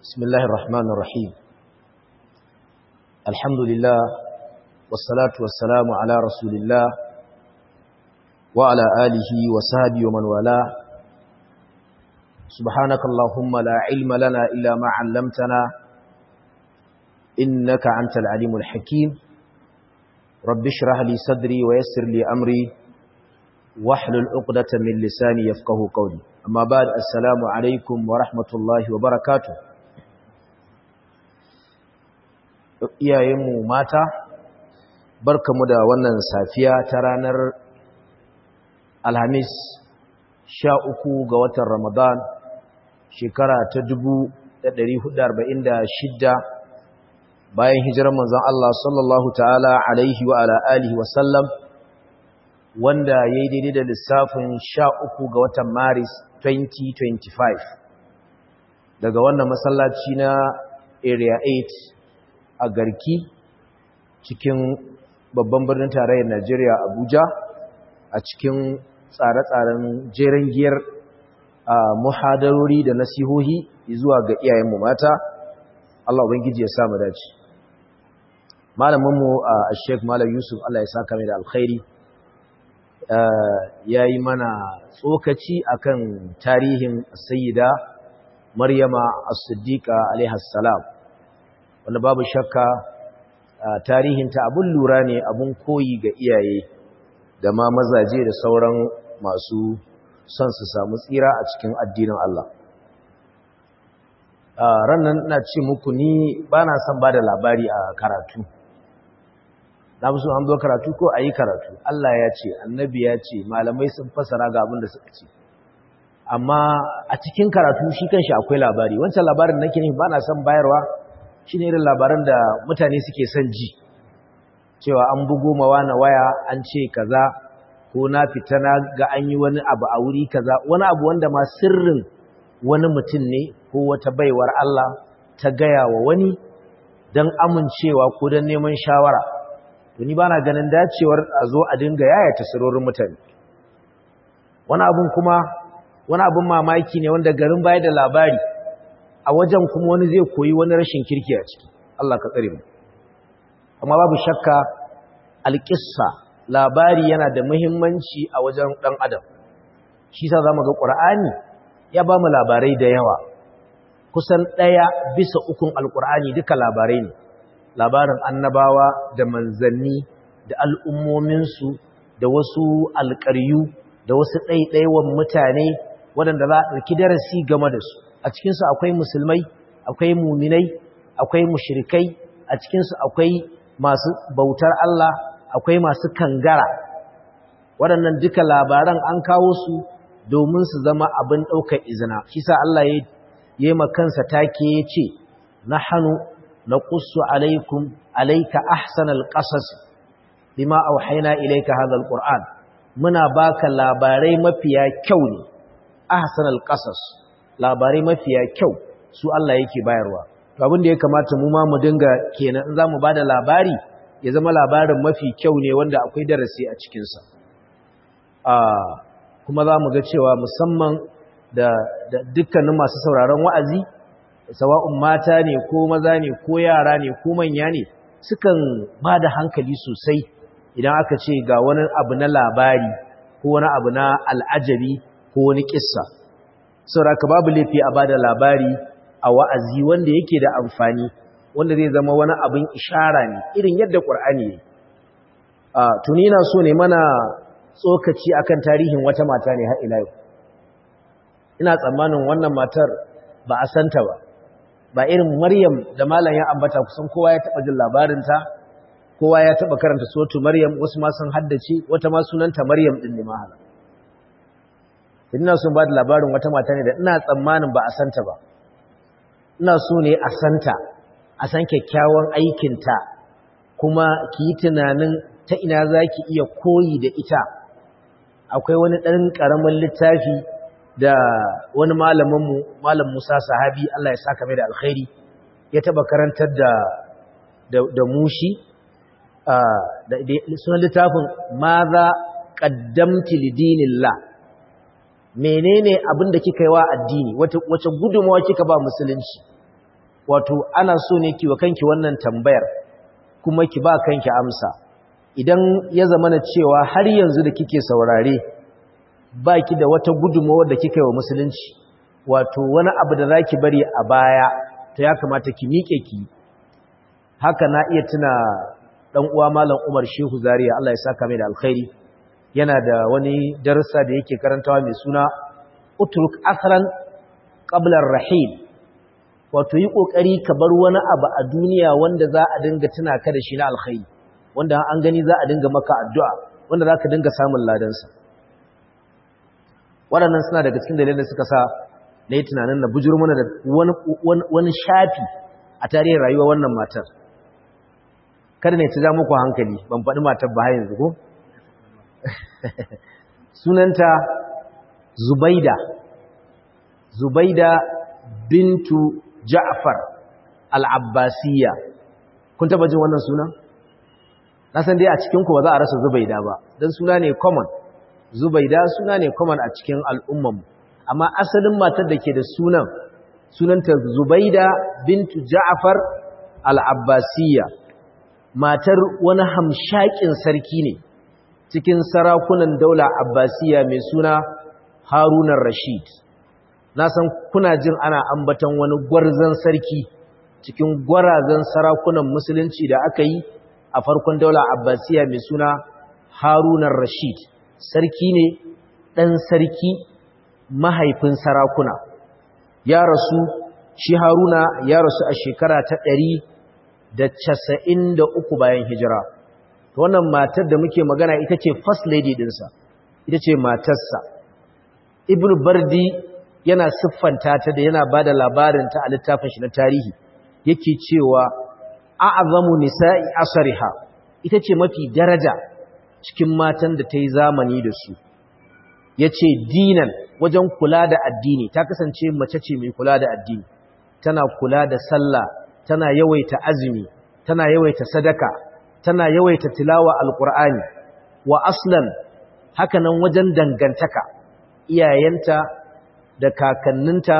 بسم الله الرحمن الرحيم الحمد لله والصلاة والسلام على رسول الله وعلى آله وصحبه ومن والاه سبحانك اللهم لا علم لنا إلا ما علمتنا إنك أنت العليم الحكيم رب اشرح لي صدري ويسر لي أمري واحلل عقدة من لساني يفقه قولي أما بعد السلام عليكم ورحمة الله وبركاته iyayenmu mata barkamu da wannan safiya ta ranar alhamis sha uku ga watan ramadan shekara ta dubu da ɗari hudu arba'in da shidda bayan hijirar manzon Allah sallallahu ta'ala alaihi wa ala alihi wasallam wanda ya yi daidai da lissafin sha uku ga watan maris 2025 daga wannan masallaci na area 8 a garki cikin babban birnin tarayyar Najeriya Abuja a cikin tsare-tsaren jeren giyar muhadarori da nasihohi zuwa ga iyayenmu mata Allah ubangiji ya samu dace malaminmu a Sheikh Malam Yusuf Allah ya saka mai da alkhairi ya yi mana tsokaci akan tarihin sayyida Maryama as-Siddiqa alaiha salam wanda babu shakka tarihinta abun lura ne abun koyi ga iyaye da ma mazaje da sauran masu son su samu tsira a cikin addinin Allah rannan ina ce muku ni ba na son ba da labari a karatu na fi so an zo karatu ko a yi karatu Allah ya ce annabi ya ce malamai sun fasara ga abin da suka ce amma a cikin karatu shi kanshi akwai labari wancan labarin nake ne ba na son bayarwa shi ne irin labaran da mutane suke son ji cewa an bugo mawa na waya an ce kaza ko na fita na ga an yi wani abu a wuri kaza wani abu wanda ma sirrin wani mutum ne ko wata baiwar Allah ta gaya wa wani don amincewa ko don neman shawara to ni bana ganin dacewar a zo a dinga yaya tasirorin mutane wani abun kuma wani abun mamaki ne wanda garin baya da labari a wajen kuma wani zai koyi wani rashin kirki a ciki Allah ka tsare mu amma babu shakka alƙissa labari yana da muhimmanci a wajen ɗan adam shi sa zamu ga Qur'ani ya ba mu labarai da yawa kusan ɗaya bisa ukun alƙur'ani duka labarai ne labarin annabawa da manzanni da al'ummominsu da wasu alƙaryu da wasu ɗaiɗaiwan mutane waɗanda za a ɗauki darasi game da su a cikinsu akwai musulmai akwai muminai akwai mushrikai a cikinsu akwai masu bautar Allah akwai masu kangara waɗannan duka labaran an kawo su domin su zama abin ɗaukar izina shi sa Allah ya yi makansa take ya ce na hannu na ƙusu alaikum alaika ahsanal ƙasas bima auhaina ilaika hadal ƙur'an muna baka labarai mafiya kyau ne ahsanal ƙasas labarai mafiya kyau su Allah yake bayarwa to abin da ya kamata mu ma mu dinga kenan in zamu bada labari ya zama labarin mafi kyau ne wanda akwai darasi a cikin sa ah kuma zamu ga cewa musamman da, da dukkanin masu sauraron wa'azi sawa'un mata ne ko maza ne ko yara ne ko manya ne sukan bada hankali sosai idan aka ce ga wani abu na labari ko wani abu na al'ajabi ko wani kissa sauraka babu laifi a bada labari a wa'azi wanda yake da amfani wanda zai zama wani abin ishara ne irin yadda ƙwar'ani ne a tuni na so ne mana tsokaci akan tarihin wata mata ne har ila yau ina tsammanin wannan matar ba a santa ba ba irin maryam da malam ya ambata kusan kowa ya taɓa jin labarinta kowa ya taɓa karanta sotu maryam wasu ma sun haddace wata ma sunanta maryam ɗin ne mahala ina son ba da labarin wata mata ne da ina tsammanin ba a santa ba ina so ne a santa a san kyakkyawan aikinta kuma ki yi tunanin ta ina za ki iya koyi da ita akwai wani ɗan ƙaramin littafi da wani malaminmu malam musa sahabi Allah ya saka mai da alkhairi ya taɓa karantar da da mushi sunan littafin ma za ƙaddamti lidinillah menene abin da kika yi wa addini wace gudunmawa kika ba musulunci wato ana so ne ki wa kanki wannan tambayar kuma ki ba kanki amsa idan ya zama na cewa har yanzu da kike saurare ba ki da wata gudunmawa da kika yi wa musulunci wato wani abu da za ki bari a baya ta ya kamata ki miƙe ki haka na iya tuna ɗan uwa malam umar shehu zaria allah ya saka mai da alkhairi yana da wani darasa da yake karantawa mai suna utruk asran qablar rahim wato yi kokari ka bar wani abu a duniya wanda za a dinga tuna ka da shi na alkhairi wanda an gani za a dinga maka addu'a wanda za ka dinga samun ladansa waɗannan suna daga cikin dalilin da suka sa na yi tunanin na bujur mana da wani shafi a tarihin rayuwa wannan matar kada ne ta ja muku hankali ban faɗi matar ba yanzu ko sunanta zubaida zubaida bintu ja'far al-abbasiyya kun taba jin wannan sunan na san dai a cikin ku ba za a rasa zubaida ba dan suna ne common zubaida suna ne common a cikin al'umman amma asalin matar da ke da sunan sunanta zubaida bintu ja'far al-abbasiyya matar wani hamshakin sarki ne cikin sarakunan daula abbasiya mai suna harunan rashid na san kuna jin ana ambaton wani gwarzon sarki cikin gwarazan sarakunan musulunci da aka yi a farkon daula abbasiya mai suna harunan rashid sarki ne ɗan sarki mahaifin sarakuna ya rasu shi haruna ya rasu a shekara ta ɗari da casa'in da uku bayan hijira wannan matar da muke magana ita ce first lady dinsa ita ce matarsa ibn bardi yana siffanta ta da yana bada labarinta a littafin shi na tarihi yake cewa a'azamu nisa'i asariha ita ce mafi daraja cikin matan da ta yi zamani da su yace dinan wajen kula da addini ta kasance mace ce mai kula da addini tana kula da sallah tana yawaita azumi tana yawaita sadaka tana yawaita tilawa alqur'ani wa aslan hakanan wajen dangantaka iyayenta da kakanninta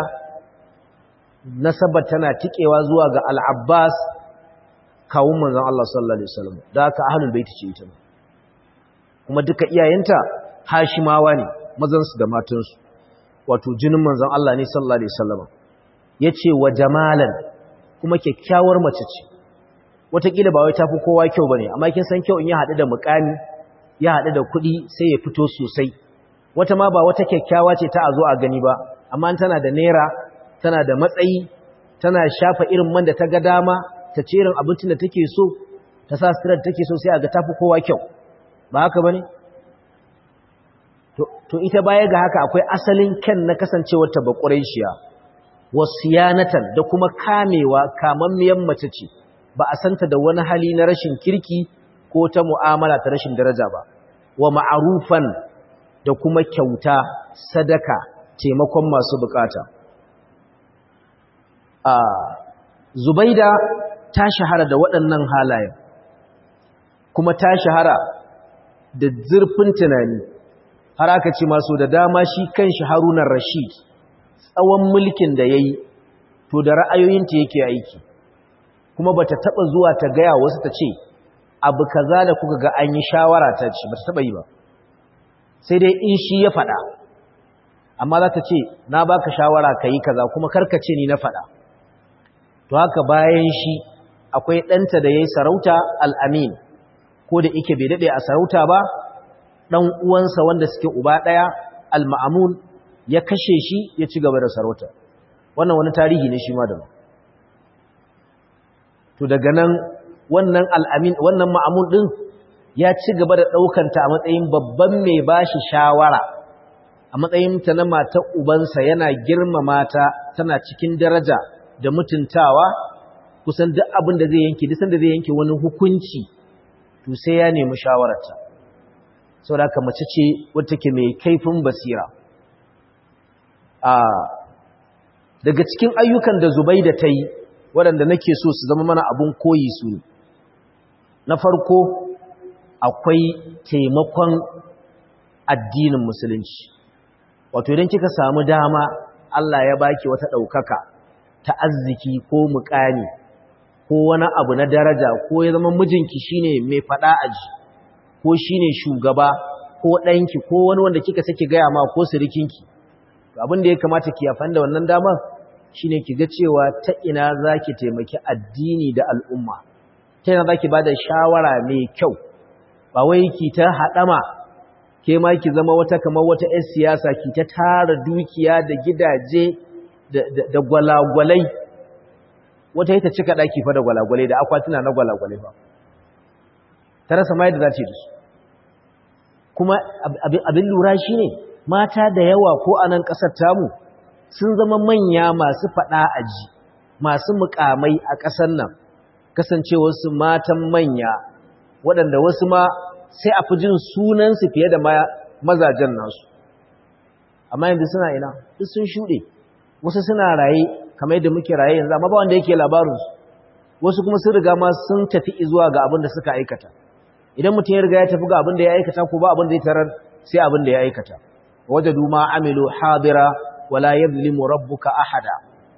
nasabar tana tikewa zuwa ga al-Abbas kawun manzon Allah sallallahu alaihi wasallam da haka ahlul bait ce ita kuma duka iyayenta Hashimawa ne mazan su da matan su wato jinin manzon Allah ne sallallahu alaihi wasallam yace wa jamalan kuma kyakkyawar mace ce wataƙila ba wai ta fi kowa kyau ba ne amma kin san kyau in ya haɗu da mukami ya haɗu da kuɗi sai ya fito sosai wata ma ba wata kyakkyawa ce ta a zo a gani ba amma tana da naira tana da matsayi tana shafa irin man da ta ga dama ta ce irin abincin da take so ta sa suturar da take so sai a ga ta fi kowa kyau ba haka ba ne to ita baya ga haka akwai asalin kyan na kasancewar ta bakurai shiya wasu yanatan da kuma kamewa kamammiyan mace ce ba a santa da wani hali na rashin kirki ko ta mu'amala ta rashin daraja ba wa ma'arufan da kuma kyauta sadaka taimakon masu bukata a zubaida ta shahara da waɗannan halayen kuma ta shahara da zurfin tunani har aka ce masu da dama shi kan shi harunan rashid tsawon mulkin da ya yi to da ra'ayoyinta yake aiki kuma bata taba zuwa ta gaya wasu ta ce abu kaza da kuka ga an yi shawara ta ce bata taba yi ba sai dai in shi ya faɗa amma za ta ce na baka shawara ka yi kaza kuma karkace ni na faɗa to haka bayan shi akwai ɗanta da ya yi sarauta al'amin ko da ike bai daɗe a sarauta ba ɗan uwansa wanda suke uba ɗaya al-ma'amun ya kashe shi ya ci gaba da sarauta wannan wani tarihi ne shi ma da to daga nan wannan al'amin wannan ma'amun ɗin ya ci gaba da ɗaukanta a matsayin babban mai ba shi shawara a matsayin ta na mata ubansa yana girmama ta tana cikin daraja da mutuntawa kusan duk abin da zai yanke duk sanda zai yanke wani hukunci to sai ya nemi shawararta saboda haka mace ce wadda take mai kaifin basira a daga cikin ayyukan da Zubaida ta yi waɗanda nake so su zama mana abun koyi su ne na farko akwai taimakon addinin musulunci wato idan kika samu dama Allah ya baki wata ɗaukaka ta arziki ko mukami ko wani abu na daraja ko ya zama mijinki shine mai fada aji ko shine shugaba ko ɗanki ko wani wanda kika sake gaya ma ko sirikinki abin da ya kamata ki yafan da wannan damar shine ki ga cewa ta ina zaki taimaki addini da al'umma ta ina zaki bada shawara mai kyau ba wai ki ta haɗama ke ma ki zama wata kamar wata 'yar siyasa ki ta tara dukiya da gidaje da gwalagwalai wata ita cika ɗaki fa da gwalagwalai da akwatuna na gwalagwalai ba ta rasa ma yadda za ta yi da su kuma abin lura shi ne mata da yawa ko a nan ƙasar tamu sun zama manya masu faɗa aji masu mukamai a ƙasar nan kasancewarsu matan manya waɗanda wasu ma sai a fi jin sunansu fiye da mazajen nasu amma yanzu suna ina duk sun shuɗe wasu suna raye kamar yadda muke raye yanzu amma ba wanda yake labarinsu wasu kuma sun riga ma sun tafi zuwa ga abin da suka aikata idan mutum ya riga ya tafi ga abin da ya aikata ko ba abin da ya tarar sai abin da ya aikata wajadu ma amilu hadira wala yadhlimu rabbuka ahada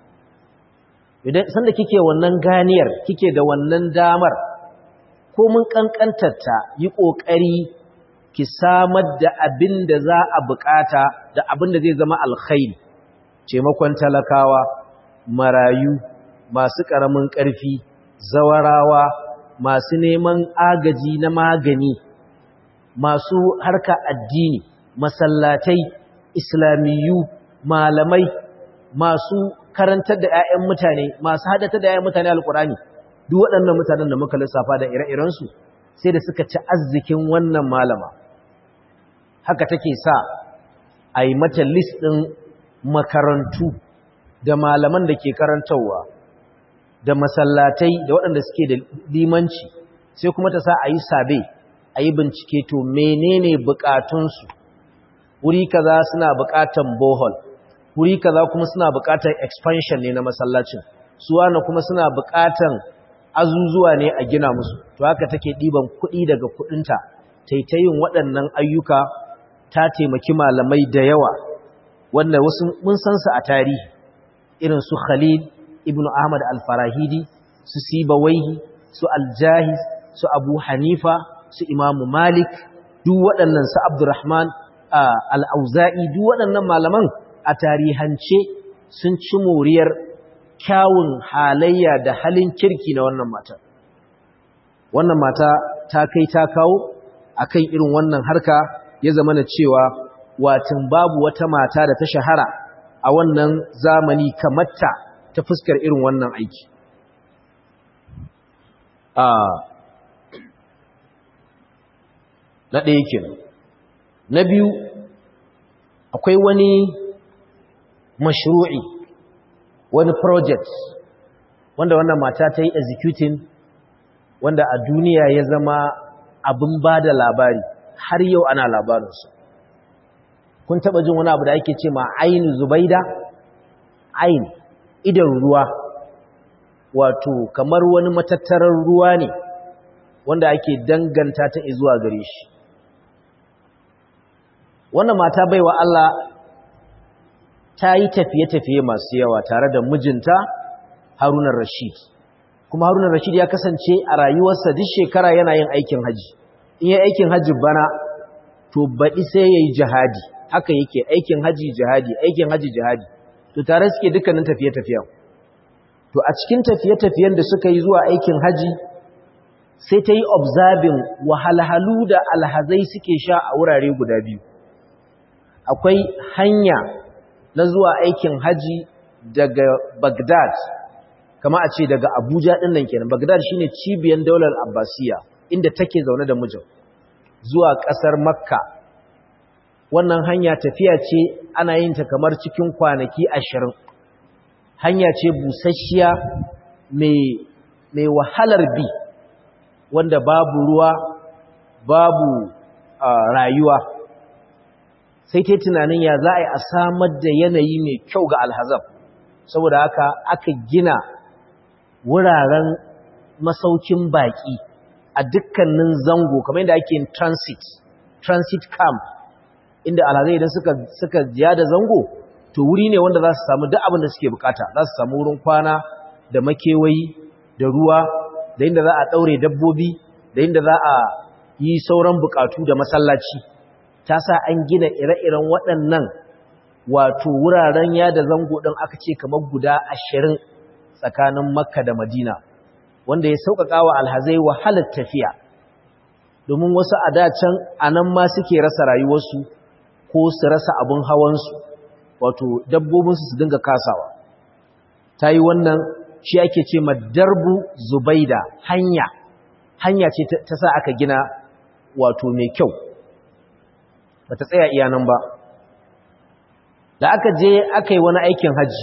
idan sanda kike wannan ganiyar kike da wannan damar ko mun kankantarta yi kokari ki samar da abin da za a bukata da abin da zai zama alkhairi taimakon talakawa marayu masu karamin karfi zawarawa masu neman agaji na magani masu harka addini masallatai islamiyu malamai masu karantar da 'ya'yan mutane masu hadata da 'ya'yan mutane alkurani duk waɗannan mutanen da muka lissafa da ire-irensu sai da suka ci arzikin wannan malama haka take sa a yi mata list ɗin makarantu da malaman da ke karantarwa da masallatai da waɗanda suke da limanci sai kuma ta sa a yi sabe a yi bincike to menene bukatunsu wuri kaza suna bukatan bohol wuri kaza kuma suna bukatan expansion ne na masallacin suwana kuma suna bukatan azuzuwa ne a gina musu to haka take ɗiban kuɗi daga kuɗinta taitayin waɗannan ayyuka ta taimaki malamai da yawa wanda wasu mun san su a tarihi irin su Khalil ibn Ahmad al-Farahidi su Sibawaihi su Al-Jahiz su Abu Hanifa su Imam Malik duk waɗannan su Abdurrahman al-Auza'i duk waɗannan malaman a tarihance sun ci moriyar kyawun halayya da halin kirki na wannan mata wannan mata ta kai ta kawo akan irin wannan harka ya zama na cewa watin babu wata mata da ta shahara a wannan zamani kamarta ta fuskar irin wannan aiki na ɗaya kenan na biyu akwai wani mashru'i wani project wanda wannan mata ta yi executing wanda a duniya ya zama abin ba da labari har yau ana labarinsu kun taba jin wani abu da ake ce ma ainu zubaida ain idan ruwa wato kamar wani matattarar ruwa ne wanda ake danganta ta zuwa gare shi wannan mata baiwa Allah ta yi tafiye-tafiye masu yawa tare da mijinta Harunan Rashid kuma Harunan Rashid ya kasance a rayuwarsa duk shekara yana yin aikin haji in yi aikin haji bana to baɗi sai ya yi jihadi haka yake aikin haji jihadi aikin haji jihadi to tare suke dukkanin tafiye-tafiyen to a cikin tafiye-tafiyen da suka yi zuwa aikin haji sai ta yi observing wahalhalu da alhazai suke sha a wurare guda biyu akwai hanya na zuwa aikin haji daga Baghdad kama a ce daga Abuja ɗin nan kenan Baghdad shine cibiyar daular Abbasiya inda take zaune da mijin zuwa ƙasar Makka wannan hanya tafiya ce ana yin ta kamar cikin kwanaki ashirin hanya ce busasshiya mai wahalar bi wanda babu ruwa babu rayuwa sai ta tunanin ya za a yi a samar da yanayi mai kyau ga alhazab saboda haka aka gina wuraren masaukin baƙi a dukkanin zango kamar yadda ake yin transit transit camp inda alhazai idan suka suka jiya da zango to wuri ne wanda za su samu duk abin da suke bukata za su samu wurin kwana da makewayi da ruwa da inda za a daure dabbobi da inda za a yi sauran bukatu da masallaci ta sa an gina ire-iren waɗannan wato wuraren yada zango ɗin aka ce kamar guda ashirin tsakanin makka da madina wanda ya sauƙaƙa wa alhazai wahalar tafiya domin wasu a dacen a nan ma suke rasa rayuwarsu ko su rasa abin hawansu wato dabbobinsu su dinga kasawa ta yi wannan shi ake ce darbu zubaida hanya hanya ce ta sa aka gina wato mai kyau ba ta tsaya iya nan ba da aka je aka yi wani aikin hajji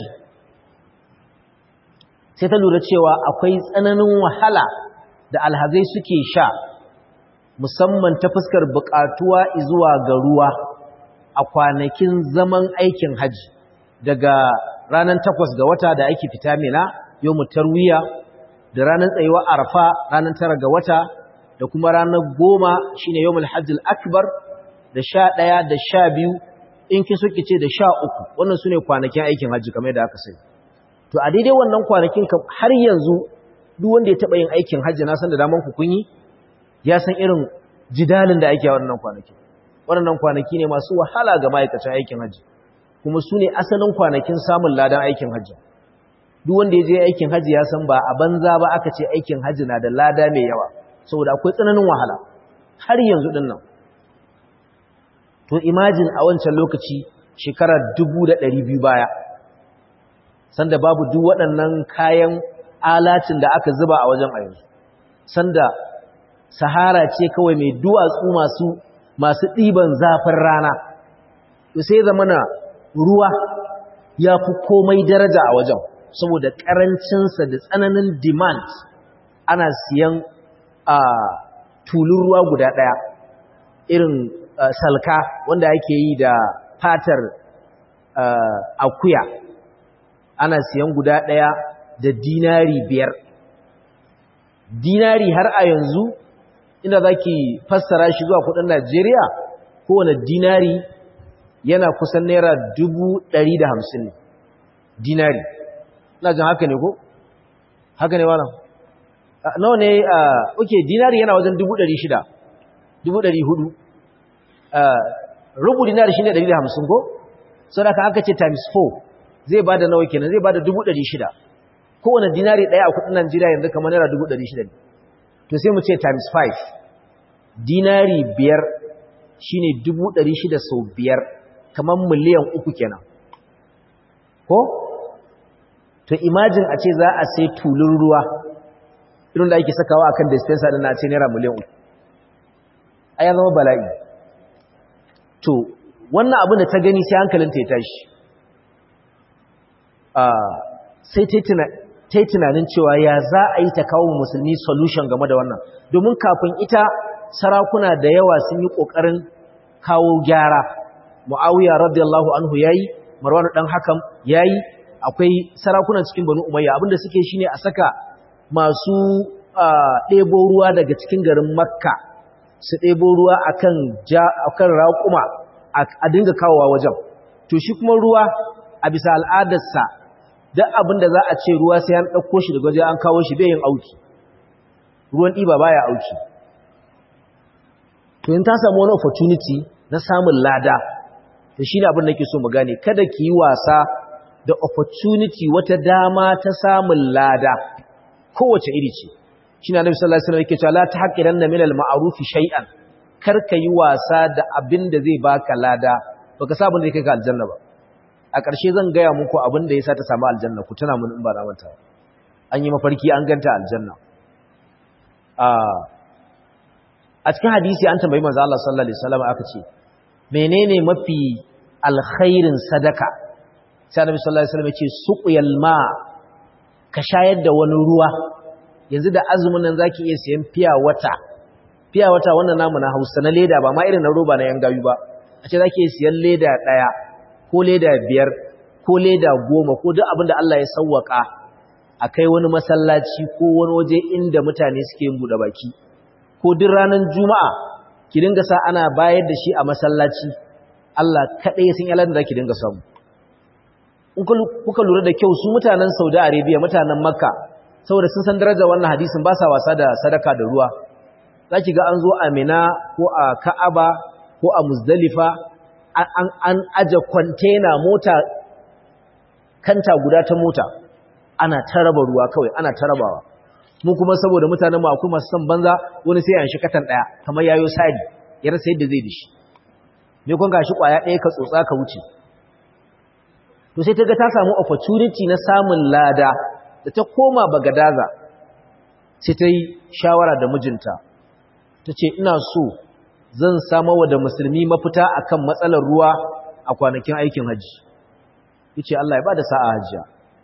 sai ta lura cewa akwai tsananin wahala da alhazai suke sha musamman ta fuskar buƙatuwa zuwa ga ruwa a kwanakin zaman aikin hajji daga ranar takwas ga wata da ake fita mina yau tarwiya da ranar tsayuwa arfa ranar tara ga wata da kuma ranar goma shine yau hajjil akbar da sha ɗaya da sha biyu in kin so ce da sha uku wannan su ne kwanakin aikin hajji kamar da aka sani to a daidai wannan kwanakin har yanzu duk wanda ya taɓa yin aikin hajji na san da daman ku kun yi ya san irin jidalin da ake a wannan kwanaki waɗannan kwanaki ne masu wahala ga ma'aikacin aikin hajji kuma su ne asalin kwanakin samun ladan aikin hajji duk wanda ya je aikin hajji ya san ba a banza ba aka ce aikin hajji na da lada mai yawa saboda akwai tsananin wahala har yanzu din nan to imagine a wancan lokaci shekarar biyu baya sanda babu duk waɗannan kayan alacin da aka zuba a wajen a yanzu sanda sahara ce kawai mai duwatsu masu masu ɗiban zafin rana to sai zamana ruwa ya fi komai daraja a wajen saboda ƙarancinsa da tsananin demand ana siyan a tulun ruwa guda ɗaya irin salka wanda ake yi da fatar akuya ana siyan guda ɗaya da dinari biyar dinari har a yanzu inda za ki fassara shi zuwa kudin Najeriya kowane dinari yana kusan naira dubu ɗari da hamsin ne dinari ina jin haka ne ko? haka ne wannan nawa ne oke dinari yana wajen dubu ɗari shida dubu ɗari hudu rubu dinari shi ne ɗari da hamsin ko? sau da aka ce times 4 zai ba da nawa kenan zai ba da dubu ɗari shida kowane dinari ɗaya a kudin Najeriya yanzu kamar naira dubu ɗari shida ne to sai mu ce times 5 dinari biyar shine dubu ɗari shida sau biyar kamar miliyan uku kenan ko to imagine a ce za a sai tulun ruwa irin da ake sakawa akan dispenser din na ce naira miliyan uku a ya zama bala'i to wannan abin da ta gani sai hankalinta ya tashi sai ta yi tunanin cewa ya za a yi ta kawo musulmi solution game da wannan domin kafin ita sarakuna da yawa sun yi ƙoƙarin kawo gyara mu'awiya radiyallahu anhu yayi marwan dan hakam yayi akwai sarakunan cikin banu umayya abinda suke shine a saka masu ɗebo ruwa daga cikin garin makka su ɗebo ruwa akan ja akan raƙuma a dinga kawowa wajen to shi kuma ruwa a bisa al'adarsa duk abin da za a ce ruwa sai an ɗauko shi daga waje an kawo shi bai yin auki ruwan ɗiba baya auki to in ta samu wani opportunity na samun lada to shi ne abin da ke so mu gane kada ki yi wasa da opportunity wata dama ta samun lada kowace iri ce shi na nabi sallallahu alaihi wasallam yake cewa la tahqiranna min al-ma'ruf shay'an kar ka yi wasa da abin da zai baka lada baka sa abin da kai ka aljanna ba a ƙarshe zan gaya muku abin da yasa ta samu aljanna ku tuna mun in ba na manta an yi mafarki an ganta aljanna a cikin hadisi an tambayi manzo Allah sallallahu alaihi wasallam aka ce menene mafi alkhairin sadaka sai annabi sallallahu alaihi wasallam ya ce suqyal ma ka shayar da wani ruwa yanzu da azumin nan zaki iya siyan fiya wata fiya wata wannan namu na Hausa na leda ba ma irin na roba na yan gayu ba a ce zaki iya siyan leda daya ko leda biyar ko leda goma ko duk abin da Allah ya sawwaka a kai wani masallaci ko wani waje inda mutane suke yin buɗe baki ko duk ranar juma'a ki dinga sa ana bayar da shi a masallaci Allah kaɗai sun yalar da ki dinga samu kuka lura da kyau su mutanen saudi arabia mutanen makka saboda sun san darajar wannan hadisin ba sa wasa da sadaka da ruwa za ki ga an zo a mina ko a ka'aba ko a muzdalifa an aje kwantena mota kanta guda ta mota ana ta raba ruwa kawai ana ta rabawa mu kuma saboda mutanen mu akwai masu son banza wani sai an shi katan daya kamar yayo sadi ya rasa yadda zai dishi me kun gashi kwaya daya ka tsotsa ka wuce to sai ta ga ta samu opportunity na samun lada da ta koma bagadaza sai ta yi shawara da mijinta ta ce ina so zan samawa da musulmi mafita akan matsalar ruwa a kwanakin aikin hajji yace Allah ya bada sa'a hajjiya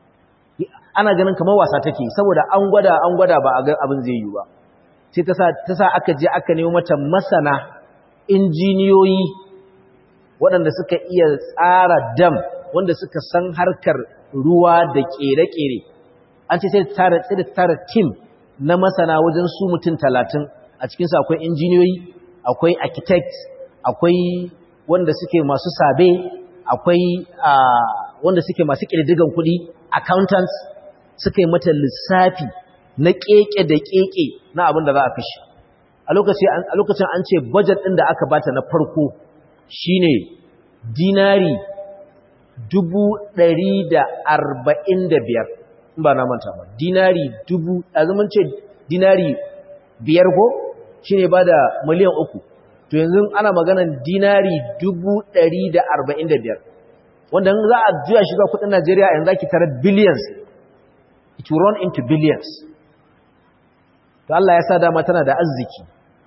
ana ganin kamar wasa take saboda an gwada an gwada ba a ga abin zai yi ba sai ta sa ta sa aka je aka nemo mata masana injiniyoyi waɗanda suka iya tsara dam wanda suka san harkar ruwa da kere-kere an ce sai ta tara team na masana wajen su mutum talatin a cikinsu akwai injiniyoyi akwai architect akwai wanda suke masu sabe akwai wanda suke masu ƙirdigan kuɗi accountants suka yi mata lissafi na keke da keke na abin da za a kashe a lokacin an ce budget ɗin da aka bata na farko shine dinari dubu ɗari da arba'in da biyar in ba na manta ba dinari dubu azumin ce dinari biyar ko shine ba da miliyan uku to yanzu ana maganan dinari dubu ɗari da arba'in da biyar wanda za a juya shi zuwa kudin Najeriya yanzu zaki tara billions it will run into billions to Allah ya sa dama tana da arziki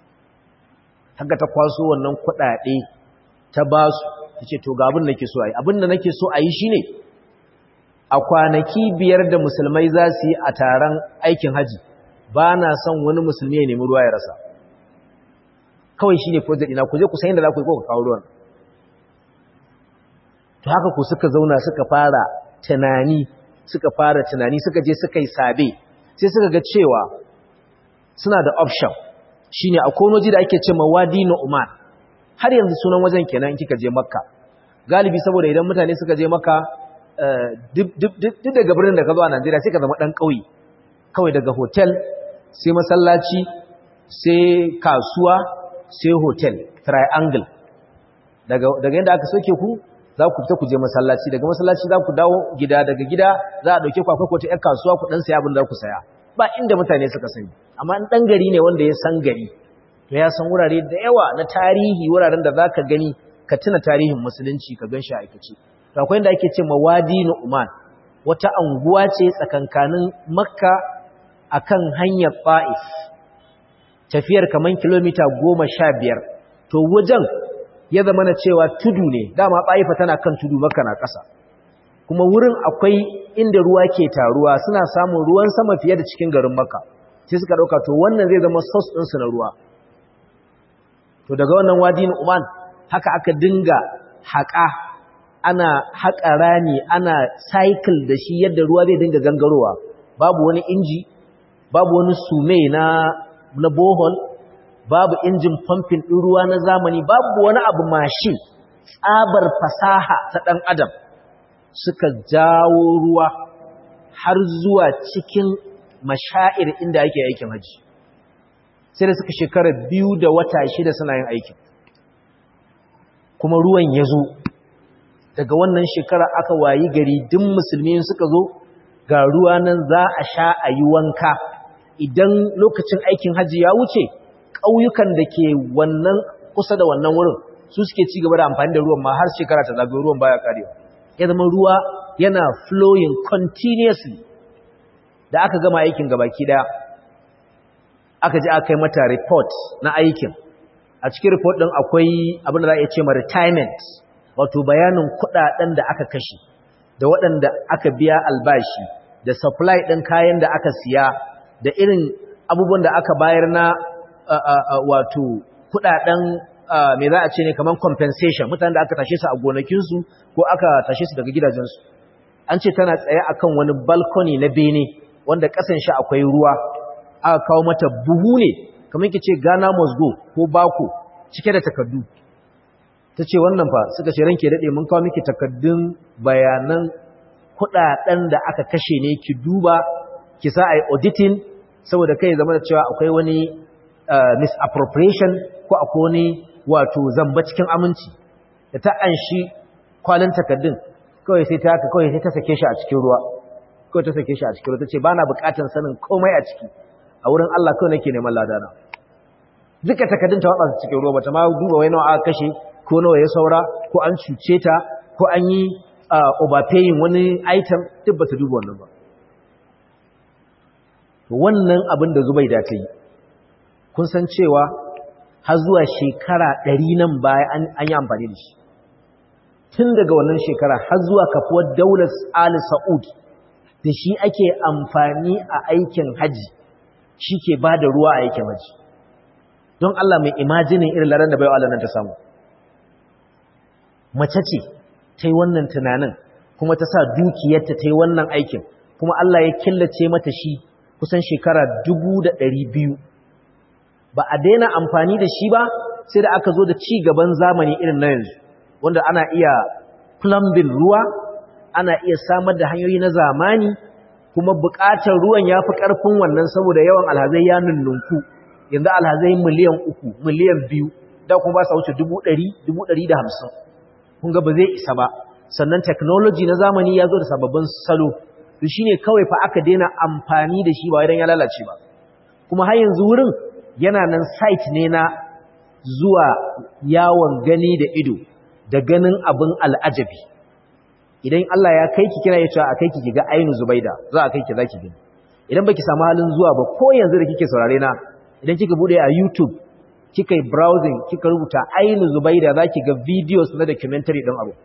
haka ta kwaso wannan kudade ta basu tace to ga abin da nake so ayi abin da nake so ayi shine a kwanaki biyar da musulmai za su yi a taron aikin haji ba na son wani musulmi ya nemi ruwa ya rasa kawai shine project ina ku je ku san inda za ku yi ko ku kawo ruwan to haka ku suka zauna suka fara tunani suka fara tunani suka je suka yi sabe sai suka ga cewa suna da option shine akwai waje da ake cewa Wadi Nu'man har yanzu sunan wajen kenan in kika je Makka galibi saboda idan mutane suka je Makka duk daga birnin da ka zo a Najeriya sai ka zama dan kauye kawai daga hotel sai masallaci sai kasuwa sai hotel triangle daga daga yanda aka soke ku za ku fita ku je masallaci daga masallaci za ku dawo gida daga gida za a dauke ku akwai ko ta ƴar kasuwa ku dan saya abin da ku saya ba inda mutane suka sani amma in dan gari ne wanda ya san gari to ya san wurare da yawa na tarihi wuraren da zaka gani ka tuna tarihin musulunci ka gan shi a aikace to akwai inda ake ce mawadi nu'man wata anguwa ce tsakankanin makka akan hanyar fa'if tafiyar kaman kilomita goma sha biyar to wajen ya zama na cewa tudu ne dama ɓaifa tana kan tudu maka na ƙasa kuma wurin akwai inda ruwa ke taruwa suna samun ruwan sama fiye da cikin garin maka sai suka ɗauka to wannan zai zama sos ɗinsu na ruwa to daga wannan wadi na uman haka aka dinga haƙa ana haƙa rani ana cycle da shi yadda ruwa zai dinga gangarowa babu wani inji babu wani sume na na bohol babu injin pumping ɗin ruwa na zamani babu wani abu mashin tsabar fasaha ta ɗan adam suka jawo ruwa har zuwa cikin mashair inda ake aikin haji sai da suka shekara biyu da wata shida suna yin aikin kuma ruwan ya zo daga wannan shekara aka wayi gari duk musulmi suka zo ga ruwa nan za a sha a yi wanka idan lokacin aikin haji ya wuce ƙauyukan da ke wannan kusa da wannan wurin su suke ci gaba da amfani da ruwan ma har shekara ta zagaye ruwan baya karewa ya zama ruwa yana flowing continuously da aka gama aikin gabaki daya aka ji aka yi mata report na aikin a cikin report din akwai abin da za a iya ce ma retirement wato bayanin kudaden da aka kashe da waɗanda aka biya albashi da supply ɗin kayan da aka siya da irin abubuwan da aka bayar na wato kudaden me za a ce ne kamar compensation mutanen da aka tashe su a gonakinsu ko aka tashe su daga gidajensu an ce tana tsaye akan wani balkoni na bene wanda kasan shi akwai ruwa aka kawo mata buhu ne kamar yake ce Ghana must go ko bako cike da takardu ta ce wannan fa suka ce ranke daɗe mun kawo miki takardun bayanan kudaden da aka kashe ne ki duba ki sa ai auditing saboda kai zama da cewa akwai wani misappropriation ko akwai wani wato zamba cikin aminci da ta anshi kwalin takaddun kawai sai ta haka kawai sai ta sake shi a cikin ruwa kawai ta sake shi a cikin ruwa ta ce ba na bukatan sanin komai a ciki a wurin Allah kawai nake neman ladana duka takaddun ta watsa cikin ruwa bata ma duba wai nawa aka kashe ko nawa ya saura ko an cuce ta ko an yi overpaying wani item duk bata duba wannan ba wannan abin da Zubaida ta yi kun san cewa har zuwa shekara ɗari nan baya an yi amfani da shi tun daga wannan shekara har zuwa kafuwar daular Ali Sa'ud da shi ake amfani a aikin haji shi ke ba da ruwa a aikin haji don Allah mai imajinin irin laran da bai wa nan ta samu mace ce ta yi wannan tunanin kuma ta sa dukiyarta ta yi wannan aikin kuma Allah ya killace mata shi kusan shekara dubu da ɗari biyu ba a daina amfani da shi ba sai da aka zo da ci gaban zamani irin na yanzu wanda ana iya plumbing ruwa ana iya samar da hanyoyi na zamani kuma buƙatar ruwan ya fi ƙarfin wannan saboda yawan alhazai ya nunnunku yanzu alhazai miliyan uku miliyan biyu da kuma ba sa wuce dubu ɗari dubu ɗari da hamsin kun ga ba zai isa ba sannan technology na zamani ya zo da sababbin salo to shine kawai fa aka daina amfani da shi ba idan ya lalace ba kuma har yanzu wurin yana nan site ne na zuwa yawon gani da ido da ganin abin al'ajabi idan Allah ya kai ki kina yace a kai ki ga ainu zubaida za a kai ki zaki gani idan baki samu halin zuwa ba ko yanzu da kike saurare na idan kika bude a YouTube kika yi browsing kika rubuta ainu zubaida zaki ga videos na documentary din abu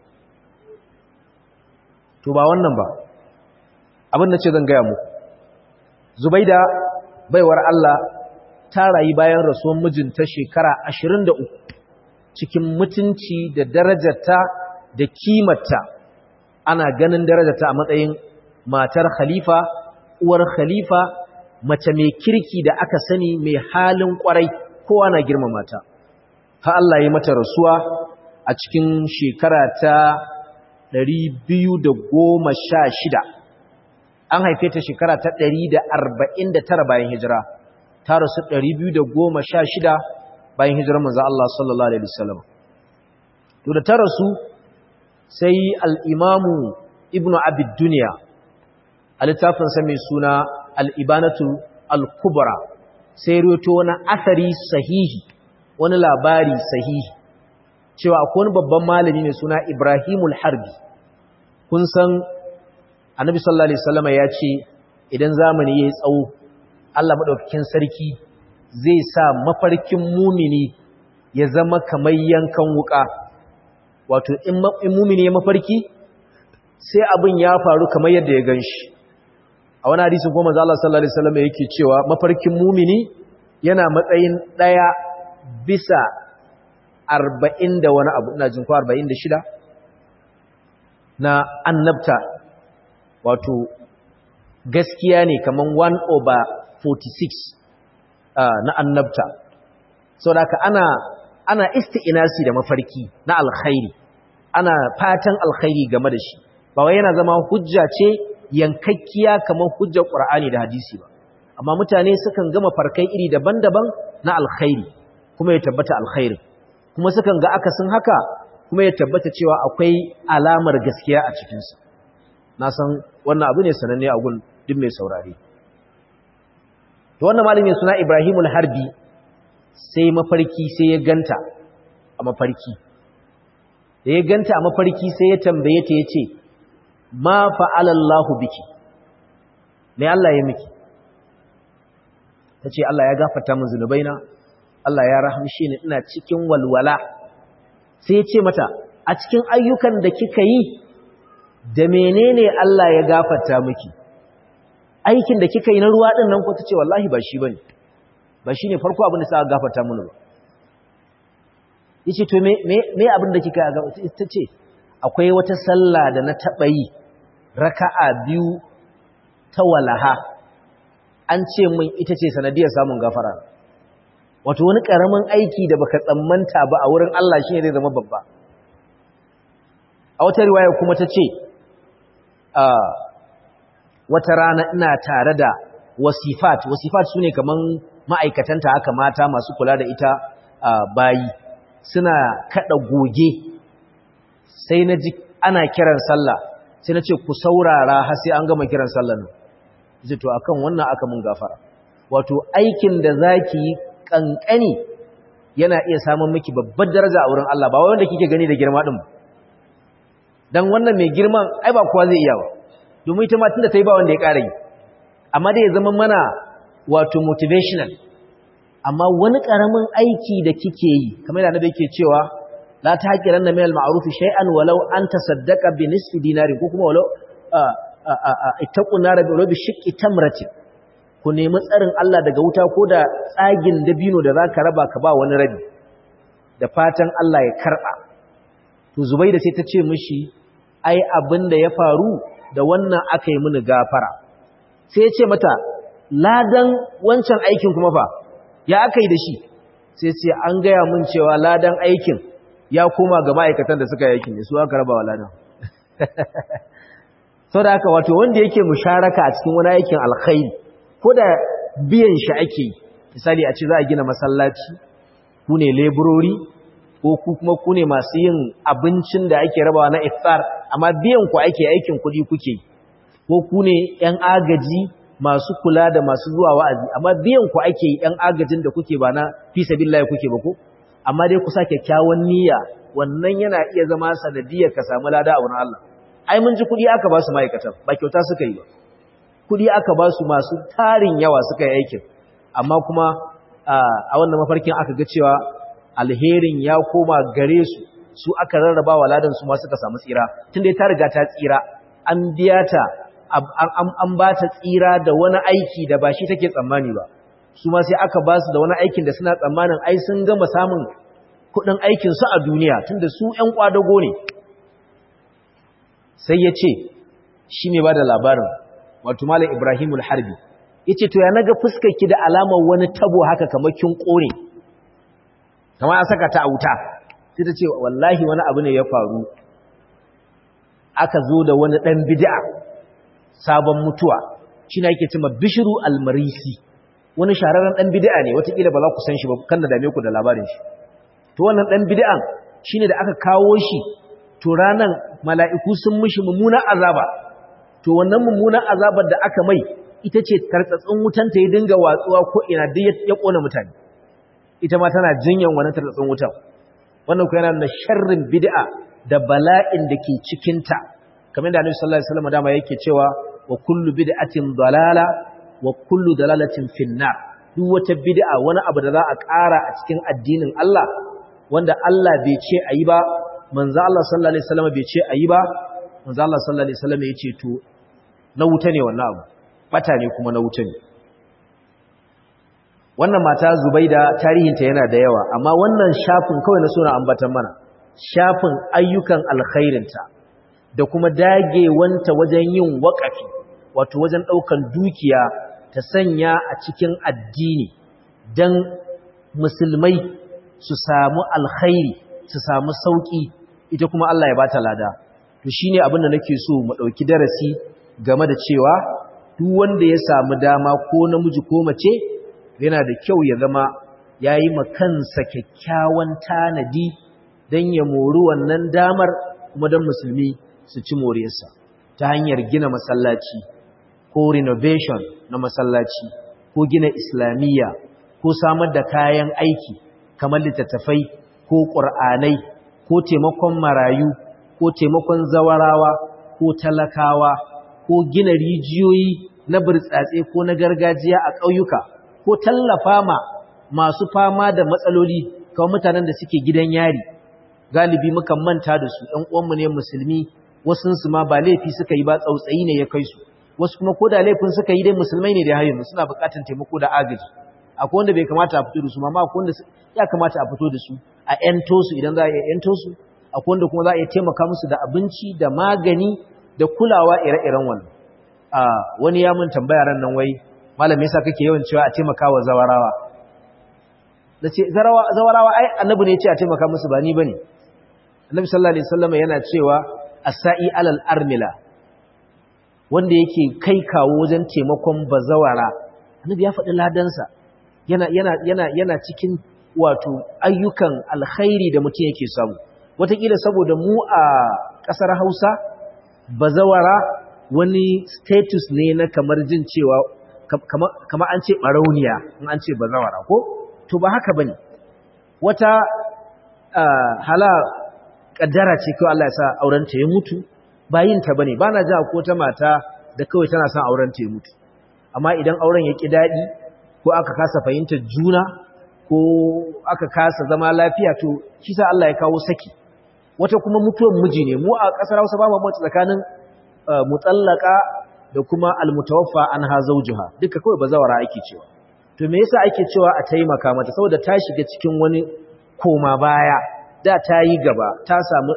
to ba wannan ba abin da ce zan gaya muku zubaida baiwar Allah ta rayu bayan rasuwan mijinta shekara 23 cikin mutunci da darajarta da kimarta ana ganin darajarta a matsayin matar khalifa uwar khalifa mace mai kirki da aka sani mai halin kwarai kowa na girmama ta ha Allah ya mata rasuwa a cikin shekara ta 216 an haife ta shekara ta 149 bayan hijira ta rasu 216 bayan hijirar manzo Allah sallallahu alaihi wasallam to da ta rasu sai al-imamu ibnu abid dunya a littafin sa mai suna al-ibanatu al-kubra sai rawaito wani asari sahihi wani labari sahihi cewa akwai wani babban malami mai suna Ibrahimul Harbi kun san Annabi sallallahu alaihi wasallam ya ce idan zamani yayi tsawo Allah madaukakin sarki zai sa mafarkin mumini ya zama kamar yankan wuka wato in mumini ya mafarki sai abin ya faru kamar yadda ya ganshi a wani hadisi kuma manzo Allah sallallahu alaihi wasallam yake cewa mafarkin mumini yana matsayin daya bisa arba'in da wani abu ina jin ko arba'in da shida na annabta wato gaskiya ne kaman 1 over 46 uh, na annabta sau da ana ana isti'inasi da mafarki na alkhairi ana fatan alkhairi game da shi ba wai yana zama hujja ce yankakkiya kamar hujjar ƙur'ani da hadisi ba amma mutane sukan gama farkai iri daban-daban na alkhairi kuma ya tabbata alkhairi kuma sukan ga akasin haka kuma ya tabbata cewa akwai alamar gaskiya a cikinsa na san wannan abu ne sananne a gun duk mai saurare to wannan malami suna Ibrahimul Harbi sai mafarki sai ya ganta a mafarki da ya ganta a mafarki sai ya tambaye ta yace ma fa'ala Allahu biki me Allah ya miki tace Allah ya gafarta min zunubaina Allah ya rahamshe ni ina cikin walwala sai ya ce mata a cikin ayyukan da kika yi da menene Allah ya gafarta miki aikin da kika yi na ruwa din nan ko tace wallahi ba shi bane ba shine farko abin da sa gafarta mini ba yace to me me me abin da kika yi tace akwai wata sallah da na taba yi raka'a biyu ta walaha an ce min ita ce sanadiyar samun gafara wato wani karamin aiki da baka tsammanta ba a wurin Allah shine zai zama babba a wata riwaya kuma ta ce wata rana ina tare da wasifat wasifat sune kaman ma'aikatanta haka mata masu kula da ita bayi suna kada goge sai na ji ana kiran sallah sai na ce ku saurara har sai an gama kiran sallah nan zai to akan wannan aka mun gafara wato aikin da zaki yi kankani yana iya samun miki babbar daraja a wurin Allah ba wanda kike gani da girma din dan wannan mai girman ai ba kowa zai iya ba domin ita ma tunda ta yi ba wanda ya ƙara yi amma dai ya zama mana wato motivational amma wani ƙaramin aiki da kike yi kamar da annabi yake cewa la tahqiranna min al-ma'ruf shay'an walau an tasaddaqa bi nisfi dinarin ko kuma walau ittaqu nar bi rabi shiqqi tamratin ku nemi tsarin Allah daga wuta ko da tsagin dabino da zaka raba ka ba wani rabi da fatan Allah ya karba to Zubaida sai ta ce mishi ai abin da ya faru da wannan aka yi mini gafara sai ya ce mata ladan wancan aikin kuma fa ya aka yi da shi sai ce an gaya mun cewa ladan aikin ya koma ga ma'aikatan da suka yi aikin ne su aka raba wa ladan sau da haka wato wanda yake musharaka a cikin wani aikin alkhairi ko da biyan shi ake misali a ce za a gina masallaci ku ne leburori ko ku kuma ku ne masu yin abincin da ake rabawa na iftar amma biyan ku ake aikin kuɗi kuke ko ku ne ‘yan agaji masu kula da masu zuwa wa'azi amma biyan ku ake ‘yan agajin da kuke ba na fi sabillahi kuke ba ko amma dai ku sa kyakkyawan niyya wannan yana iya zama sanadiyar ka samu lada a wurin Allah ai mun ji kuɗi aka ba su ma'aikatan ba kyauta suka yi ba kuɗi aka ba su masu tarin yawa suka yi aikin amma kuma a wannan mafarkin aka ga cewa alherin ya koma gare su su aka rarraba wa ladan su ma suka samu tsira tunda ta riga ta tsira an biya ta an ba ta tsira da wani aiki da ba shi take tsammani ba su ma sai aka ba su da wani aikin da suna tsammanin ai sun gama samun kuɗin aikin su a duniya tunda su ƴan kwadago ne sai ya ce shi ne ba da labarin wato malam ibrahimul harbi ya ce to ya naga fuskarki da alamar wani tabo haka kamar kin ƙone kamar an saka ta a wuta sai ta ce wallahi wani abu ne ya faru aka zo da wani ɗan bid'a sabon mutuwa shi na yake cima bishiru almarisi wani shahararren ɗan bid'a ne watakila ba za ku san shi ba kan da dame ku da labarin shi to wannan ɗan bid'an shi ne da aka kawo shi to ranan mala'iku sun mishi mummunan azaba to wannan mummunan azabar da aka mai ita ce tartsatsin wutanta ya dinga watsuwa ko ina duk ya ƙona mutane ita ma tana jinyan wani tartsatsin wutan wannan ku yana da sharrin bid'a da bala'in da ke cikinta kamar da Annabi sallallahu alaihi wasallam dama yake cewa wa kullu bid'atin dalala wa kullu dalalatin finnar duk wata bid'a wani abu da za a ƙara a cikin addinin Allah wanda Allah bai ce ayi ba manzo Allah sallallahu alaihi wasallam bai ce ayi ba manzo Allah sallallahu alaihi wasallam ya ce to na wuta ne wannan abu bata ne kuma na wuta ne wannan mata Zubaida tarihinta yana da yawa amma wannan shafin kawai na suna ambatan mana shafin ayyukan alkhairinta da kuma dagewanta wajen yin waƙafi wato wajen ɗaukan dukiya ta sanya a cikin addini don musulmai su samu alkhairi su samu sauƙi ita kuma Allah ya bata lada to shine abin da nake so mu ɗauki darasi game da cewa duk wanda ya samu dama ko namiji ko mace yana da kyau ya zama yayi makansa kyakkyawan tanadi don ya mori wannan damar kuma don musulmi su ci moriyarsa ta hanyar gina masallaci ko renovation na masallaci ko gina islamiyya ko samar da kayan aiki kamar littattafai ko ƙur'anai ko taimakon marayu ko taimakon zawarawa ko talakawa ko gina rijiyoyi na burtsatse ko na gargajiya a ƙauyuka ko tallafa ma masu fama da matsaloli kawai mutanen da suke gidan yari galibi mukan manta da su ‘yan uwanmu ne musulmi wasunsu ma ba laifi suka yi ba tsautsayi ne ya kai su wasu kuma ko da laifin suka yi dai musulmai ne da hayin suna buƙatar taimako da agaji akwai wanda bai kamata a fito da su ma akwai wanda ya kamata a fito da su a ‘yanto su idan za a ‘yanto su akwai wanda kuma za a iya taimaka musu da abinci da magani da kulawa ire-iren wannan wani ya mun tambaya ran nan wai malam yasa kake yawan cewa a taimaka wa zawarawa da ce zawarawa ai annabi ne ya ce a taimaka musu ba ni bane Annabi sallallahu alaihi wasallam yana cewa as-sa'i alal armila wanda yake kai kawo wajen taimakon bazawara annabi ya faɗi ladansa yana yana yana yana cikin wato ayyukan alkhairi da mutum yake samu wataƙila saboda mu a ƙasar Hausa bazawara wani status ne na kamar jin cewa kamar an ce barauniya in an ce bazawara ko to ba haka bane wata hala kaddara ce kawai Allah ya sa auren ta ya mutu ba yin ta bane bana ji ko ta mata da kawai tana son auren ta ya mutu amma idan auren ya ki dadi ko aka kasa fahimtar juna ko aka kasa zama lafiya to shi sa Allah ya kawo saki wata kuma mutuwar miji ne mu a kasar Hausa ba mu mutu tsakanin mutallaka da kuma almutawaffa anha zawjuha duka kawai bazawara ake cewa to me yasa ake cewa a taimaka mata saboda ta shiga cikin wani koma baya da ta yi gaba ta samu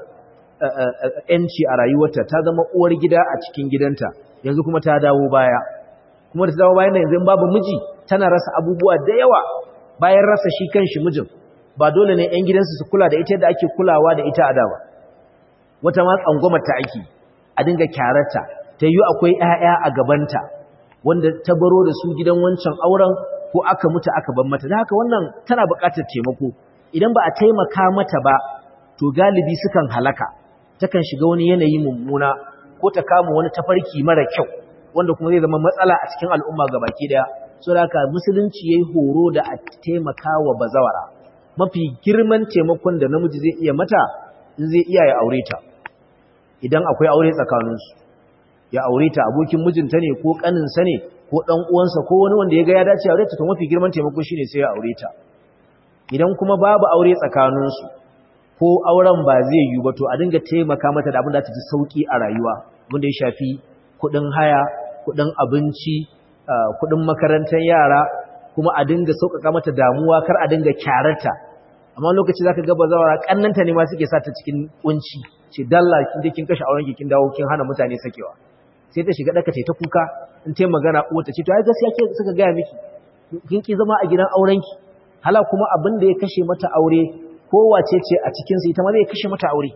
‘yanci a rayuwarta ta zama uwar gida a cikin gidanta yanzu kuma ta dawo baya kuma da ta dawo bayan da yanzu babu miji tana rasa abubuwa da yawa bayan rasa shi kan shi mijin ba dole ne ‘yan gidansu su kula da ita da ake kulawa da ita a da ba wata ma tsangwamar ta ake a dinga kyararta ta yi akwai ‘ya'ya a gabanta wanda ta baro da su gidan wancan auren ko aka mutu aka ban mata da haka wannan tana buƙatar taimako idan ba a taimaka mata ba to galibi sukan halaka takan shiga wani yanayi mummuna ko ta kama wani tafarki mara kyau wanda kuma zai zama matsala a cikin al'umma gabaki daya so da haka musulunci yayi horo da a taimaka wa bazawara mafi girman taimakon da namiji zai iya mata in zai iya ya aure ta idan akwai aure tsakaninsu ya aure ta abokin mijinta ne ko kaninsa ne ko dan uwansa ko wani wanda ya ga ya dace aure ta to mafi girman taimako shine sai ya aure ta idan kuma babu aure tsakaninsu ko auren ba zai yi ba to a dinga taimaka mata da abin da ta ji sauki a rayuwa wanda ya shafi kudin haya kudin abinci kudin makarantar yara kuma a dinga sauƙaƙa mata damuwa kar a dinga kyararta amma lokaci zaka ga bazawara kannanta ne ma suke sa ta cikin kunci ce dalla kin je kin kashe auren ki kin dawo kin hana mutane sakewa sai ta shiga daka ta kuka in ta magana uwa ta ce to ai gaskiya ke suka ga miki kin ki zama a gidan auren ki hala kuma abin da ya kashe mata aure ko wace ce a cikin su ita ma zai kashe mata aure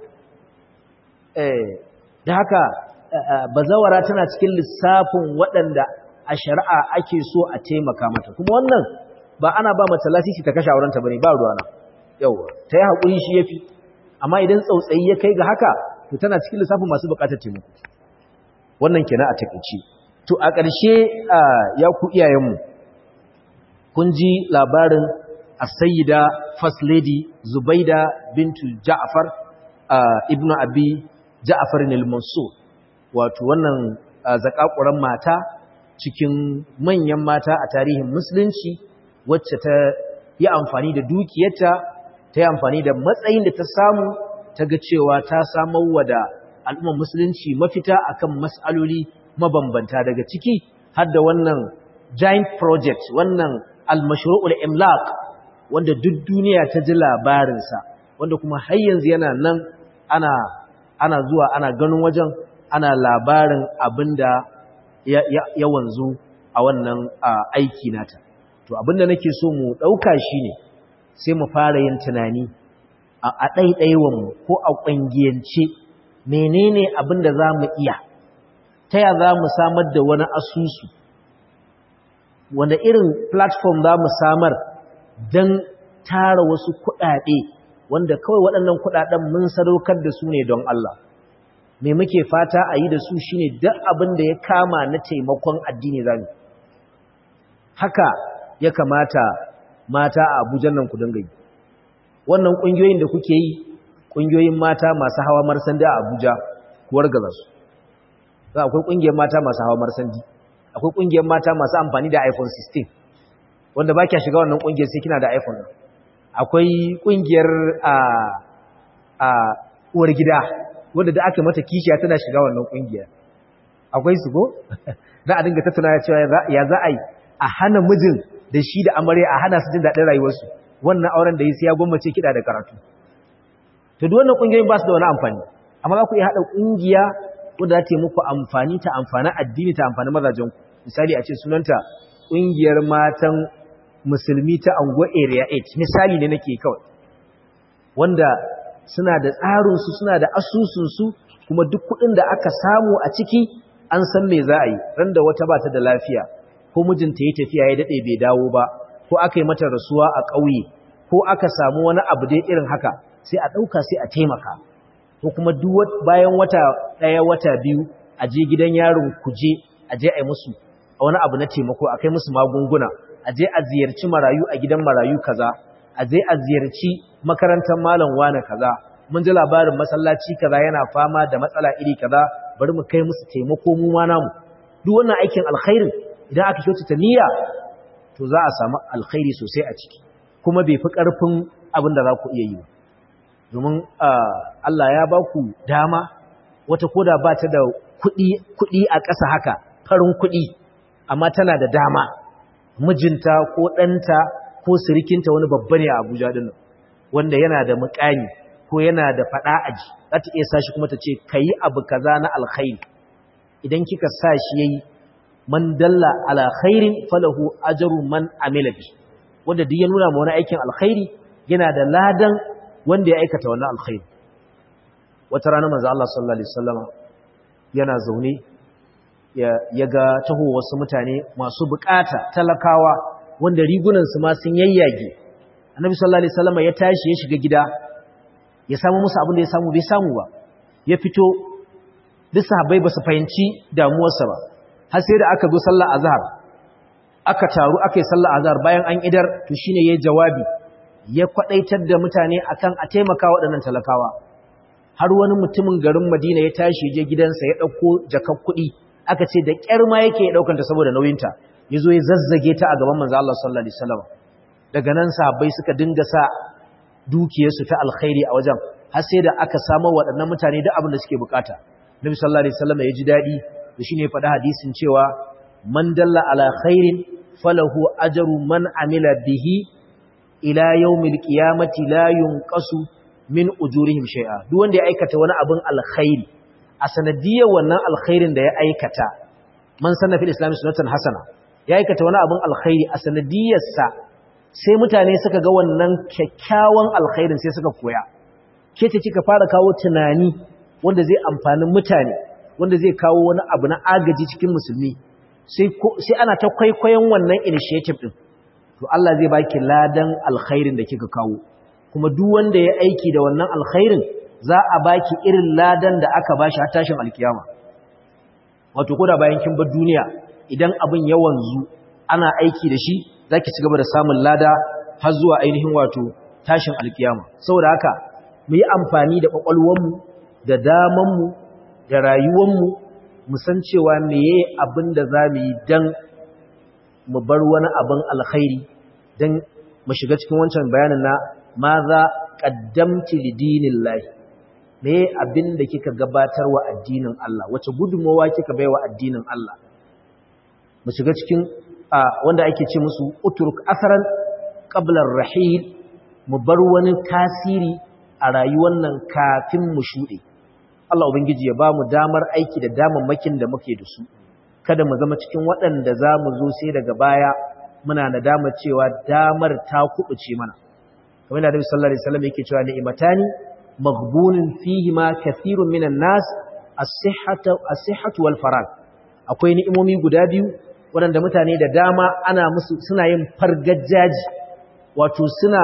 eh da haka bazawara tana cikin lissafin waɗanda a shari'a ake so a taimaka mata kuma wannan ba ana ba mata lasisi ta kashe aurenta bane ba ruwana yawa ta yi haƙuri shi yafi amma idan tsautsayi ya kai ga haka to tana cikin lissafin masu buƙatar taimako wannan kenan a takeice to a ƙarshe ya ku iyayenmu kun ji labarin as-sayyida first lady Zubaida bintu Ja'far ibnu Abi Ja'far al-Mansur wato wannan zakakuran mata cikin manyan mata a tarihin musulunci wacce ta yi amfani da dukiyarta ta yi amfani da matsayin da ta samu ta ga cewa ta samar wa da al'ummar musulunci mafita akan mas'aloli mabambanta daga ciki har da wannan giant project wannan al-mashru'ul imlaq wanda duk duniya ta ji labarinsa wanda kuma har yanzu yana nan ana ana zuwa ana ganin wajen ana labarin abinda ya, ya, ya wanzu a wannan aiki nata to abinda nake so mu ɗauka shine sai mu fara yin tunani a ɗaiɗaiwanmu ko a ƙungiyance menene abinda za mu iya ta ya za mu samar da wani asusu wanda irin platform za mu samar don tara wasu kuɗaɗe wanda kawai waɗannan kuɗaɗen mun sadaukar da su ne don Allah me muke fata a yi da su shine duk abin da ya kama na taimakon addini zamu haka ya kamata mata a Abuja nan ku dinga yi wannan kungiyoyin da kuke yi kungiyoyin mata masu hawa marsandi a Abuja ku wargaza su za akwai kungiyar mata masu hawa marsandi akwai kungiyar mata masu amfani da iPhone 16 wanda ba kya shiga wannan kungiyar sai kina da iPhone akwai kungiyar a a uwar gida wanda da aka mata kishiya tana shiga wannan kungiya akwai su ko za a dinga tattauna cewa ya za a yi a hana mijin da shi da amarya a hana su jin daɗin rayuwarsu wannan auren da yi sai ya gwammace kiɗa da karatu to duk wannan kungiyoyin ba su da wani amfani amma za ku iya haɗa kungiya wanda za ta yi muku amfani ta amfani addini ta amfani mazajen ku misali a ce sunanta kungiyar matan musulmi ta anguwa area 8 misali ne nake kawai wanda suna da tsarinsu suna da asusunsu kuma duk kuɗin da aka samu a ciki an san me za a yi ran da wata ba ta da lafiya ko mijinta ya tafiya ya daɗe bai dawo ba ko aka yi mata rasuwa a ƙauye ko aka samu wani abu dai irin haka sai a ɗauka sai a taimaka ko kuma duk bayan wata ɗaya wata biyu a je gidan yaron kuje a je a yi musu wani abu na taimako a kai musu magunguna a je a ziyarci marayu a gidan marayu kaza a je a ziyarci makarantar malam wane kaza mun ji labarin masallaci kaza yana fama da matsala iri kaza bari mu kai musu taimako mu ma namu duk wannan aikin alkhairin idan aka kyautata niyya to za a samu alkhairi sosai a ciki kuma bai fi ƙarfin abin da za ku iya yi ba domin Allah ya ba ku dama wata koda ba ta da kuɗi a ƙasa haka farin kuɗi amma tana da dama mijinta ko ɗanta ko sirikinta wani babba ne a abuja ɗin wanda yana da muƙami ko yana da faɗa aji za ta iya sashi kuma ta ce ka yi abu kaza na alkhairi idan kika sa shi ya yi man dalla ala khairin falahu ajaru man amila bi wanda duk ya nuna ma wani aikin alkhairi yana da ladan wanda ya aikata wannan alkhairi wata rana manzo Allah sallallahu alaihi wasallama yana zaune ya ga taho wasu mutane masu bukata talakawa wanda rigunan su ma sun yayyage annabi sallallahu alaihi wasallama ya tashi ya shiga gida ya samu musu abin da ya samu bai samu ba ya fito duk sahabbai ba su fahimci damuwarsa ba har sai da aka zo sallar azhar aka taru aka yi sallar azhar bayan an idar to shine yayin jawabi ya kwadaitar da mutane akan a taimaka waɗannan talakawa har wani mutumin garin Madina ya tashi je gidansa ya dauko jakar kuɗi aka ce da ƙyar ma yake ya daukanta saboda nauyinta yazo ya zazzage ta a gaban manzo Allah sallallahu alaihi wasallam daga nan sahabbai suka dinga sa dukiyarsu ta alkhairi a wajen har sai da aka samu waɗannan mutane duk abin da suke bukata Nabi sallallahu alaihi wasallam ya ji dadi da shine faɗa hadisin cewa man dalla ala khairin falahu ajru man amila bihi ila yawmil qiyamati la yunqasu min ujurihim shay'a duk wanda ya aikata wani abin alkhairi a sanadiyar wannan alkhairin da ya aikata man sanna fil islam sunnatan hasana ya aikata wani abin alkhairi a sanadiyar sa sai mutane suka ga wannan kyakkyawan alkhairin sai suka koya ke ce kika fara kawo tunani wanda zai amfani mutane wanda zai kawo wani abu na agaji cikin musulmi sai ana ta kwaikwayon wannan initiative din to Allah zai baki ladan alkhairin da kika kawo kuma duk wanda ya aiki da wannan alkhairin za a baki irin ladan da aka bashi har tashin alkiyama wato koda bayan kin bar duniya idan abin ya wanzu ana aiki da shi zaki ci gaba da samun lada har zuwa ainihin wato tashin alkiyama saboda haka mu yi amfani da kwakwalwarmu da damanmu da rayuwanmu mu san cewa meye abin da za mu yi don mu bar wani abin alkhairi don mu shiga cikin wancan bayanin na ma za ƙaddamti lidinin lahi meye abin da kika gabatar wa addinin Allah wace gudunmawa kika bai wa addinin Allah mu shiga cikin wanda ake ce musu uturk asaran ƙablar rahil mu bar wani tasiri a rayuwar nan kafin mu shuɗe Allah Ubangiji ya ba mu damar aiki da damammakin da muke da su, kada mu zama cikin waɗanda za mu zo sai daga baya muna da damar cewa damar ta kuɓuce mana. Kamar da Nabi sallallahu Alaihi wasallam yake cewa ni'imatani maghbunin fihi ma kathirun minan nas as-sihhatu wal farag. Akwai ni'imomi guda biyu waɗanda mutane da dama ana musu suna yin fargajaji wato suna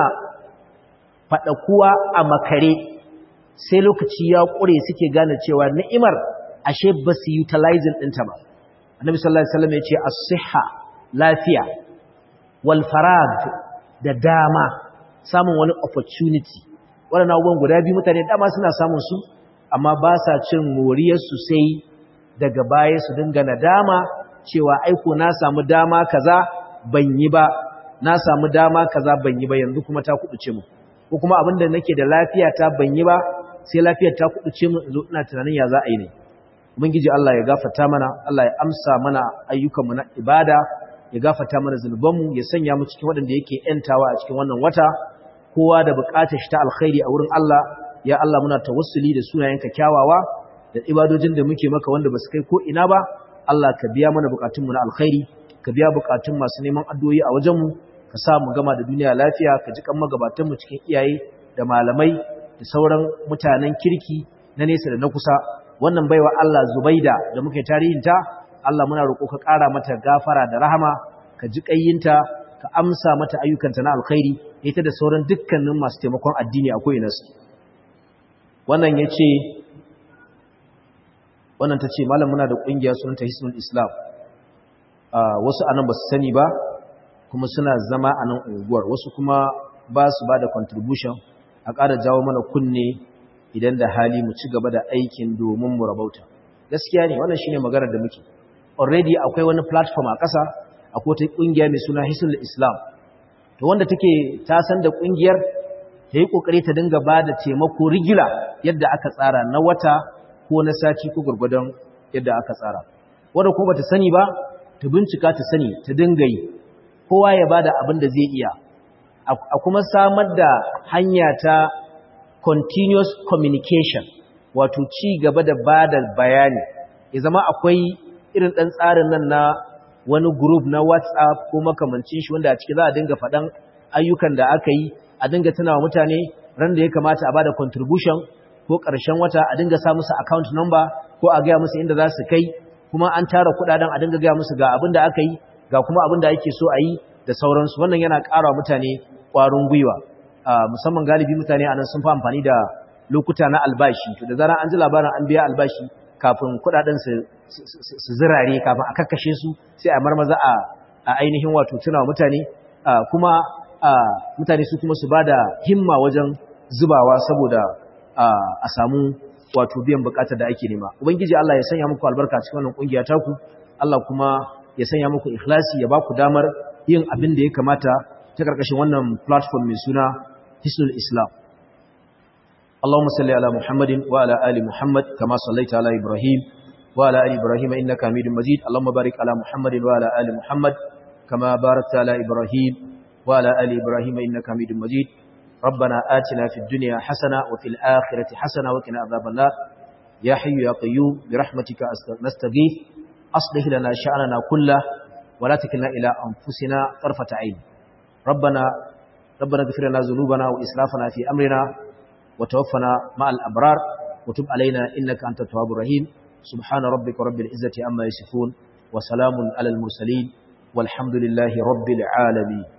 faɗakuwa a makare sai lokaci ya ƙure suke gane cewa ni'imar ashe ba su utilizing ɗinta ba annabi sallallahu alaihi wasallam ya ce as-sihha lafiya wal farag da dama samun wani opportunity wannan abubuwan guda biyu mutane dama suna samun su amma ba sa cin moriyar su sai daga baya su dinga nadama cewa aiko na samu dama kaza ban yi ba na samu dama kaza ban yi ba yanzu kuma ta kubuce mu ko kuma abinda nake da lafiya ta ban yi ba sai lafiyar ta kuduce mu zo ina tunanin ya za a yi ne ubangiji Allah ya gafarta mana Allah ya amsa mana ayyukanmu na ibada ya gafarta mana zunubanmu ya sanya mu cikin waɗanda yake yantawa a cikin wannan wata kowa da buƙatar shi ta alkhairi a wurin Allah ya Allah muna tawassuli da sunayenka kyawawa da ibadojin da muke maka wanda ba su kai ko ina ba Allah ka biya mana buƙatunmu na alkhairi ka biya buƙatun masu neman addu'o'i a wajenmu ka sa mu gama da duniya lafiya ka ji kan magabatanmu cikin iyaye da malamai da sauran mutanen kirki na nesa da na kusa wannan baiwa Allah Zubaida da muke tarihinta Allah muna roƙo ka ƙara mata gafara da rahama ka ji ƙayyinta ka amsa mata ayyukanta na alkhairi ita da sauran dukkanin masu taimakon addini a ko'ina su wannan ya ce wannan ta ce malam muna da ƙungiya sunanta hisnul islam wasu anan ba su sani ba kuma suna zama a nan unguwar wasu kuma ba su ba da contribution a ƙara jawo mana kunne idan da hali mu ci gaba da aikin domin mu rabauta gaskiya ne wannan shine maganar da muke already akwai wani platform a ƙasa akwai wata ƙungiya mai suna hisnul islam to wanda take ta san da ƙungiyar ta yi ƙoƙari ta dinga ba da taimako rigila yadda aka tsara na wata ko na sati ko gwargwadon yadda aka tsara wanda kuma bata sani ba ta bincika ta sani ta dinga yi kowa ya bada abin da zai iya a kuma samar da hanya ta continuous communication wato ci gaba da bada bayani ya zama akwai irin ɗan tsarin nan na wani group na whatsapp ko makamancin shi wanda a ciki za a dinga faɗan ayyukan da aka yi a dinga tunawa mutane ran da ya kamata a bada contribution ko ƙarshen wata a dinga sa musu account number ko a gaya musu inda za su kai kuma an tara kudaden a dinga gaya musu ga abin da aka yi ga kuma abin da ake so a yi da sauransu wannan yana ƙara mutane ƙwarin gwiwa musamman galibi mutane a nan sun fi amfani da lokuta na albashi to da zarar an ji labarin an biya albashi kafin kudaden su su zirare kafin a kakkashe su sai a marmaza a ainihin wato tuna mutane kuma mutane su kuma su bada himma wajen zubawa saboda a samu wato biyan bukatar da ake nema ubangiji Allah ya sanya muku albarka cikin wannan kungiya taku Allah kuma ya sanya muku ikhlasi ya baku damar yin abin da ya kamata ta karkashin wannan platform mai suna Hisnul Islam Allahumma salli ala Muhammadin wa ala ali Muhammad kama sallaita ala Ibrahim wa ala ali Ibrahim innaka Hamidum Majid Allahumma barik ala Muhammadin wa ala ali Muhammad kama barakta ala Ibrahim wa ala ali Ibrahim innaka Hamidum Majid ربنا آتنا في الدنيا حسنة وفي الآخرة حسنة وقنا عذاب النار يا حي يا قيوم برحمتك نستغيث أصلح لنا شأننا كله ولا تكلنا إلى أنفسنا طرفة عين ربنا ربنا اغفر لنا ذنوبنا وإسرافنا في أمرنا وتوفنا مع الأبرار وتب علينا إنك أنت التواب الرحيم سبحان ربك رب العزة عما يصفون وسلام على المرسلين والحمد لله رب العالمين